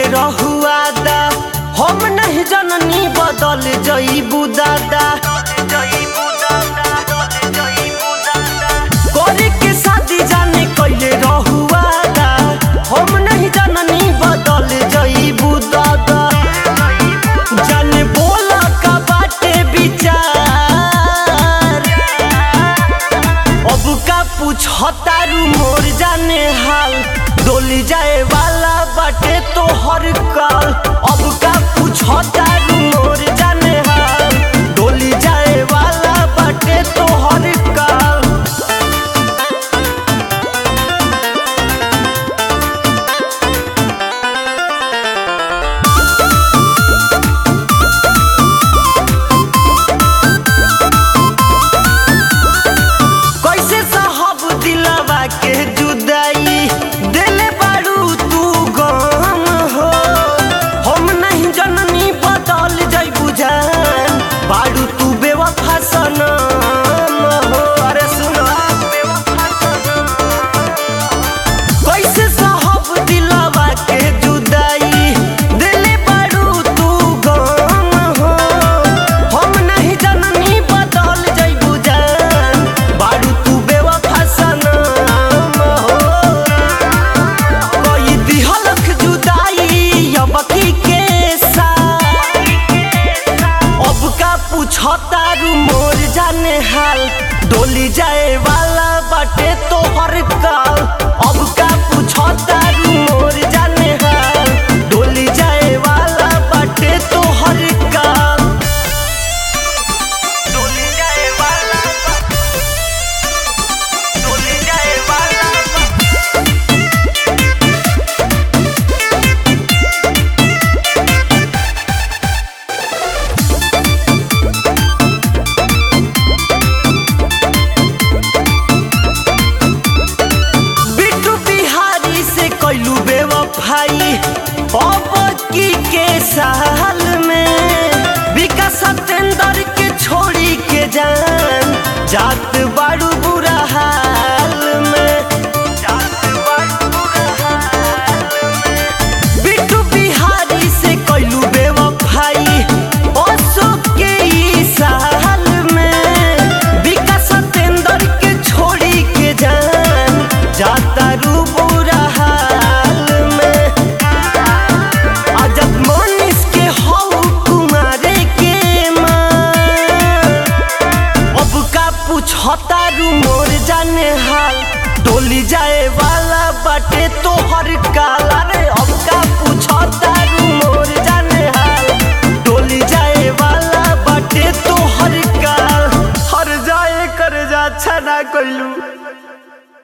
रहुआ दा हम नहीं जननी बदल जईबू दादा करे के शादी जाने कैले रहुआ दा हम नहीं जननी बदल जईबू दादा जाने बोला का बाटे विचार अब का पूछतारू मोर जाने हाल डोली जाए वाला बाटे तो हर काल अब का पूछतारू मोर जाने हाल डोली जाए वाला बाटे तो हर काल कैसे साहब दिलवा के जुदाई दिले बारू तू गम हो हम नहीं जननी बदल जईबू जान बारू तू बेवफा सनम हो अरे सुनो कैसे साहब दिलवा के जुदाई दिले बारू तू गम हो हम नहीं जननी बदल जईबू जान बारू तू बेवफा सनम हो कोई दिहलक जुदाई अब की के साथ अब का पूछतारू मोर जाने हाल डोली जाए वाला बाटे तो हर काल अब का पूछतारू मोर जाने हाल डोली जाए वाला बाटे तो हर काल डोली जाए वाला डोली जाए वाला बिट्टू बिहारी से कैलू बेवफाई अब की के साल में विकास सत्येंद्र के छोड़ी के जान जात बाड़ू बुरा हाल में जात बाड़ू बुरा हाल में बिट्टू बिहारी से कैलू बेवफाई अशोक के ई साल में विकास सत्येंद्र के छोड़ी के जान जाता रू बुरा हाल में अजब मनीष के हौ कुमारे के माँ अब का पूछतारू मोर जाने हाल डोली जाए वाला बाटे तो हर काल अरे अब का पूछता